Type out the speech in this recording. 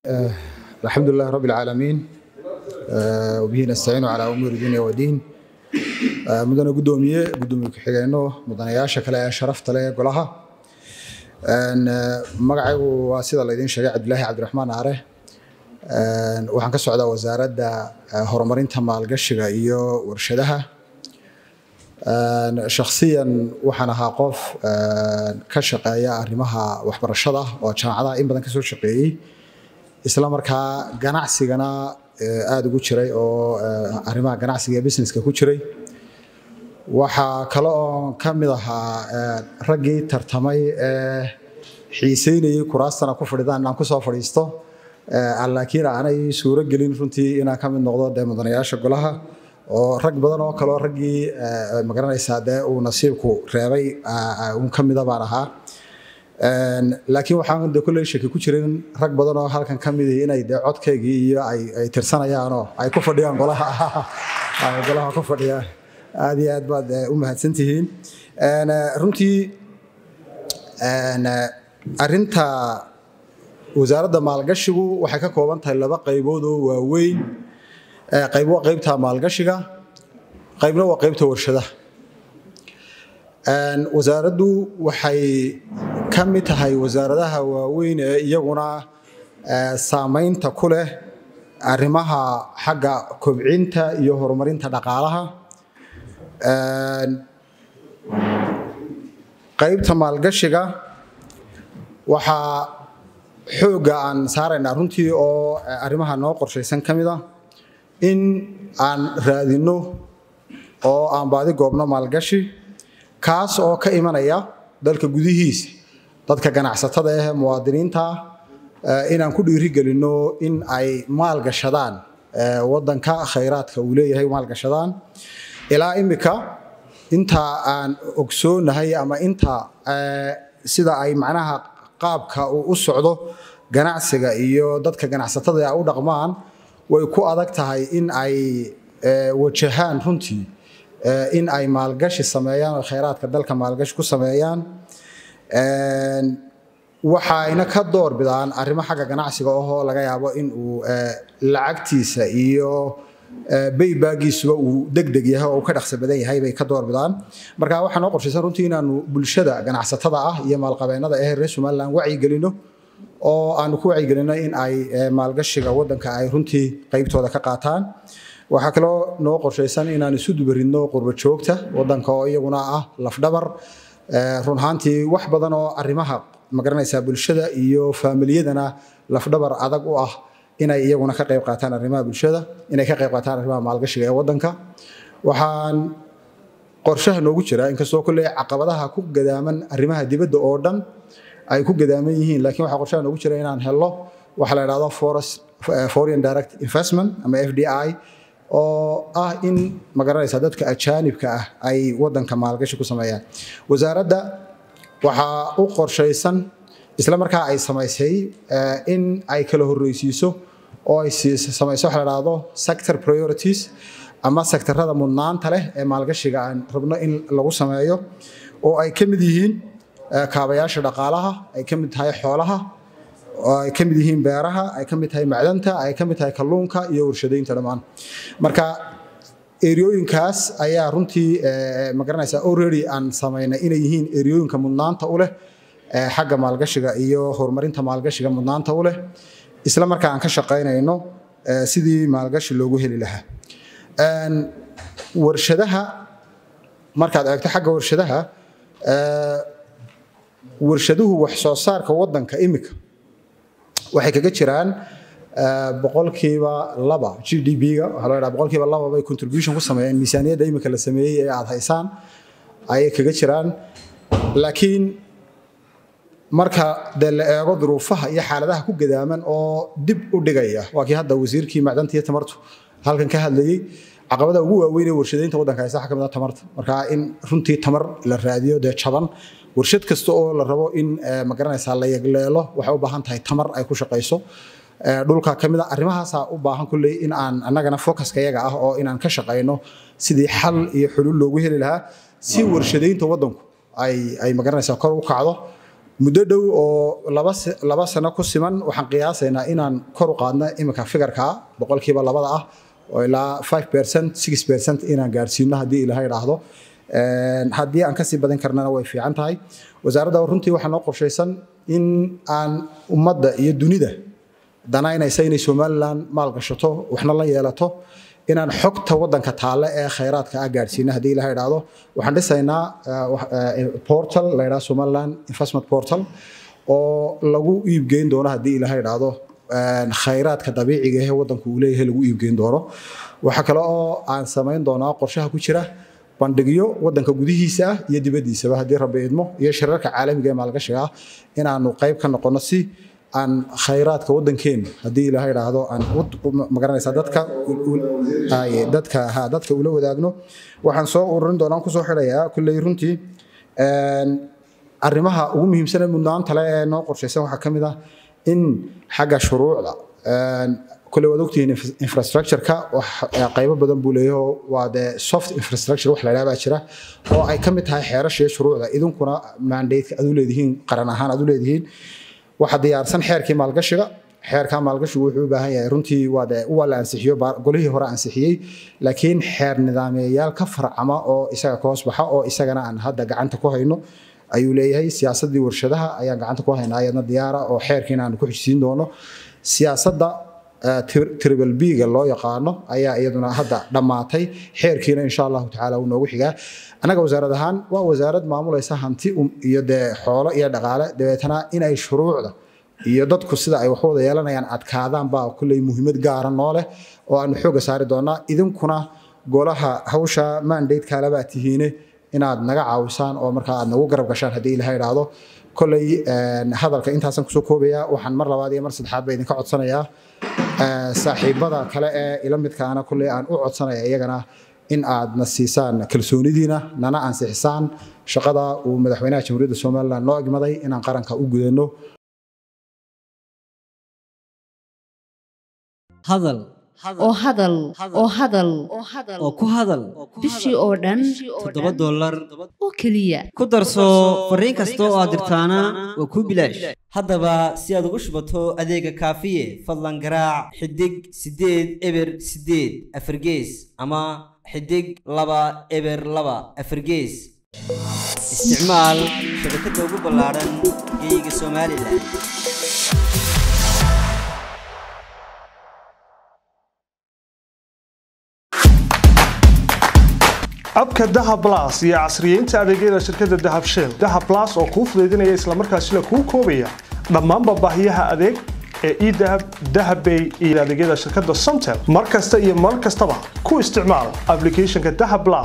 الحمد لله رب العالمين وبه نستعين على أمور الدنيا والدين mudane gudoomiye gudoomiye ku-xigeenno mudanayaasha kale ee sharafta leh ee golaha magacaygu waa sida laydin sheegay cabdilaahi cabdiraxmaan aare waxaan ka socdaa wasaaradda horumarinta maalgashiga iyo warshadaha shakhsiyan waxaan ahaa qof ka shaqeeya arrimaha waxbarashada oo jaamacadaha in badan ka soo shaqeeyey isla markaa ganacsigana aada ugu jiray oo arrimaha ganacsiga iyo businesska ku jiray waxaa kale oo ka mid ahaa raggii tartamay ee xiiseynayay kuraastana ku fadhidaan inaan kusoo fadhiisto laakiin aanay suuro gelin runtii inaan ka mid noqdo dee mudanayaasha golaha oo rag badan oo kaleo raggii magaranaysaa dee uu nasiibku reebay un ka mida baan ahaa laakiin waxaan de kolley shaki ku jirin rag badan oo halkan ka mid inay dee codkaygii iyo ay tirsanayaanoo ay ku fadhiyaan golaha golaha ku fadhiyaan aad iyo aad baad u mahadsantihiin runtii arinta wasaaradda maalgashigu waxay ka kooban tahay laba qaybood oo waaweyn qayb waa qaybta maalgashiga qaybna waa qaybta warshadaha wasaaraddu waxay ka mid tahay wasaaradaha waaweyn ee iyaguna saamaynta ku leh arrimaha xagga kobcinta iyo horumarinta dhaqaalaha qaybta maalgashiga waxaa xoogga aan saaraynaa runtii oo arrimaha noo qorshaysan ka mid a in aan raadinno oo aan baadi goobno maalgashi kaas oo ka imanaya dalka gudihiisa dadka ganacsatada ah muwaadiniinta inaan ku dhiirigelinno in ay maalgashadaan wadanka khayraadka uu leeyahay maalgashadaan ilaa imika inta aan ogsoonahay ama inta sida ay macnaha qaabka uu u socdo ganacsiga iyo dadka ganacsatada u dhaqmaan way ku adag tahay in ay wajahaan runtii in ay maalgashi sameeyaan oo khayraadka dalka maalgashi ku sameeyaan waxayna ka door bidaan arrimo xagga ganacsiga ahoo laga yaabo in uu lacagtiisa iyo baybaagiisuba uu degdeg yahay oo uu ka dhaqso badan yahay bay ka door bidaan marka waxaa noo qorshaysan runtii inaanu bulshada ganacsatada ah iyo maalqabeennada ee reer somaliland wacyigelino oo aanu ku wacyigelino in ay maalgashiga wadanka ay runtii qaybtooda ka qaataan waxaa kaloo noo qorshaysan inaan isu dubaridno qurba joogta wadanka oo iyaguna ah lafdhabar run ahaantii wax badan oo arrimaha magaranaysaa bulshada iyo faamiliyadana lafdhabar adag u ah inay iyaguna ka qayb qaataan arrimaha bulshada inay ka qayb qaataan arrimaha maalgashiga ee wadanka waxaan qorshaha noogu jira inkastoo kolley caqabadaha ku gadaaman arrimaha dibadda oo dhan ay ku gadaaman yihiin laakiin waxaa qorshaha noogu jira inaan helo waxa la idhahdo foreign direct investment ama f d i oo ah in magaranaysa dadka ajaanibka ah ay wadanka maalgashi ku sameeyaan wasaaradda waxaa u qorshaysan isla markaa ay samaysay in ay kala horreysiiso oo ay samayso waxa la dhahdo sector priorities ama sektarada mudnaanta leh ee maalgashiga aan rabno in lagu sameeyo oo ay ka mid yihiin kaabayaasha dhaqaalaha ay ka mid tahay xoolaha oo ay ka mid yihiin beeraha ay ka mid tahay macdanta ay ka mid tahay kalluunka iyo warshadaynta dhammaan marka eriyooyinkaas ayaa runtii magaranaysaa already aan samaynay inay yihiin eriyooyinka mudnaanta u leh xagga maalgashiga iyo horumarinta maalgashiga mudnaanta u leh isla markaa aan ka shaqaynayno sidii maalgashi loogu heli lahaa warshadaha markaad eegto xagga warshadaha warshaduhu wax soo saarka wadanka imika waxay kaga jiraan boqolkiiba laba g d b-ga waxaa loo yidhaha boqolkiiba laba bay contribution ku sameeyeen miisaaniyadda imika la sameeyey ee aad haysaan ayay kaga jiraan laakiin marka dee la eego duruufaha iyo xaaladaha ku gadaaman oo dib u dhigaya waa kii hadda wasiirkii macdanta iyo tamartu halkan ka hadlayey caqabada ugu waaweyn ee warshadaynta waddanka haysta waxaa ka mid ah tamarta marka in runtii tamar la raadiyo dee jaban warshad kasta oo la rabo in magaranaysaa la yagleelo waxay u baahan tahay tamar ay ku shaqayso dhulka ka mid a arrimahaasaa u baahan kulley in aan annagana focuska yaga ah oo inaan ka shaqayno sidii xal iyo xulul loogu heli lahaa si warshadaynta waddanku ay ay magaranaysaa kor u kacdo muddo dhow oo laba sano ku siman waxaan qiyaasaynaa inaan kor u qaadno iminka figarka boqolkiiba labada ah oo ilaa five percent six percent inaan gaarsiino haddii ilaahay idhaahdo haddii aan kasii badin karnana way fiican tahay wasaaradda runtii waxaa noo qorshaysan in aan ummadda iyo dunida danaynaysa inay somalilan maalgashato waxna la yeelato inaan xogta wadanka taale ee khayraadka ah gaadhsiina haddii ilaha idhaahdo waxaan dhisaynaa portal la yidhaha somaliland investment portal oo lagu iibgeyn doono haddii ilaha idhaahdo khayraadka dabiiciga ee wadanku uu leeyahay lagu iibgeyn doono waxaa kale oo aan samayn doonaa qorshaha ku jira bandhigyo wadanka gudihiisa ah iyo dibaddiisaba haddii rabbi idmo iyo shirarka caalamiga ee maalgashiga ah inaanu qayb ka noqono si aan khayraadka wadankeena haddii ilaha idhaahdo aan magaranaysaa dadka dadka ha dadka ula wadaagno waxaan soo ururin doonaan kusoo xidhayaa kulley runtii arrimaha ugu muhiimsane mudnaanta le ee noo qorshaysan waxaa ka mid ah in xagga shuruucda kule waad ogtihiin infrastructure-ka qaybo badan buu leeyaho waa dee soft infrastructure wax la yidhaha baa jira oo ay ka mid tahay xeerasha iyo shuruucda idinkuna mandate aad u leedihiin qaran ahaan aad u leedihiin waxaa diyaarsan xeerkii maalgashiga xeerka maalgashigu wuxuu u baahan yahay runtii waa dee waa la ansixiyo golihii hore ansixiyey laakiin xeer nidaameyayaal ka farcama oo isaga ka hoos baxa oo isagana aan hadda gacanta ku hayno ayuu leeyahay siyaasadii warshadaha ayaan gacanta ku haynaa iyadna diyaara oo xeerkiina aan ku xijisiin doono siyaasadda tribal b-ga loo yaqaano ayaa iyaduna hadda dhammaatay xeerkiina insha allahu tacaala uu noogu xigaa annaga wasaarad ahaan waa wasaarad maamulaysa hanti iyo dee xoolo iyo dhaqaale dabeetana inay shuruucda iyo dadku sida ay waxwada yeelanayaan adkaadaan baa kulley muhiimad gaara noo leh oo aanu xooga saari doonaa idinkuna golaha hawsha mandate kaalebaa tihiine inaad naga caawisaan oo markaa aad nagu garab gashaan haddii ilaha idhaahdo kolley hadalka intaasan kusoo koobaya waxaan mar labaad iyo mar saddexaad ba idinka codsanayaa saaxiibada kale ee ila midkaana kolley aan u codsanaya iyagana in aad na siisaan kalsoonidiina nana ansixisaan shaqada uu madaxweynaha jamhuuriyadda somalilan noo egmaday inaan qaranka u gudanno hadal oo hadal oo hadal oo ku hadal bishii oo dhan toddoba dollar oo keliya ku darso fariin kasta oo aad dirtaana waa kuu bilaash haddaba si aad ugu shubato adeega kaafiye fadlan garaac xidig siddeed eber siddeed afargees ama xidig laba eber laba afargees isticmaal shabakadda ugu ballaadhan geeyiga somalilan abka dahab las iyo casriyeynta adeegyada shirkadda dahab shell dahab las oo kuu fudaydinaya islamarkaasina kuu koobaya dhammaanba baahiyaha adeeg ee edahab dahabbay iyo adeegyada shirkadda somtel mar kasta iyo mar kastaba ku isticmaal aplicathonka dahab las